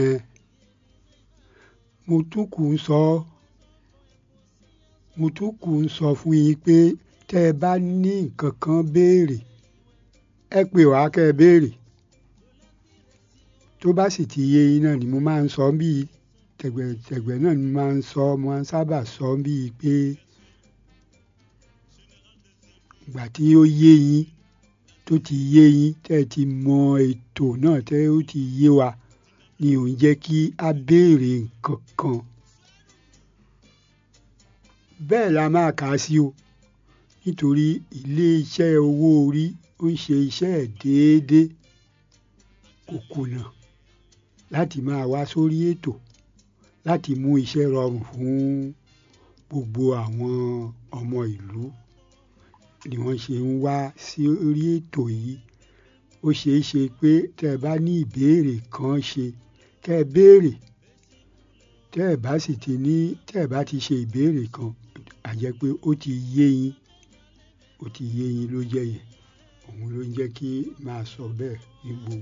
mo tún kù ń sọ mo tún kù ń sọ fún yín pé tẹ́ ẹ bá ní nǹkan kan béèrè ẹ pè wá kẹ́ ẹ béèrè tó bá sì ti yé yín náà ni mo máa ń sọ bíi tẹ̀gbẹ̀tẹ̀gbẹ̀ náà ni mo máa ń sọ mo máa ń sábà sọ bíi pé ìgbà tí ó yé yín tó ti yé yín tẹ́ ẹ ti mọ ètò náà tẹ́ ó ti yé wa ni ò ń jẹ́ kí a béèrè nǹkan kan bẹ́ẹ̀ la máa kà á sí o nítorí ilé-iṣẹ́ owó orí ó ń ṣe iṣẹ́ ẹ̀ déédéé kò kùnà láti máa wá sórí ètò láti mú iṣẹ́ rọrùn fún gbogbo àwọn ọmọ ìlú ni wọ́n ṣe ń wá sí orí ètò yìí ó ṣeé ṣe pé tẹ́ ẹ bá ní ìbéèrè kan ṣe kẹ́ ẹ béèrè tẹ́ ẹ bá sì ti ní tẹ́ ẹ bá ti ṣe ìbéèrè kan á jẹ́ pé ó ti yé yín ó ti yé yín ló jẹ́ yẹn òun ló ń jẹ́ kí máa sọ bẹ́ẹ̀ ní gbogbo.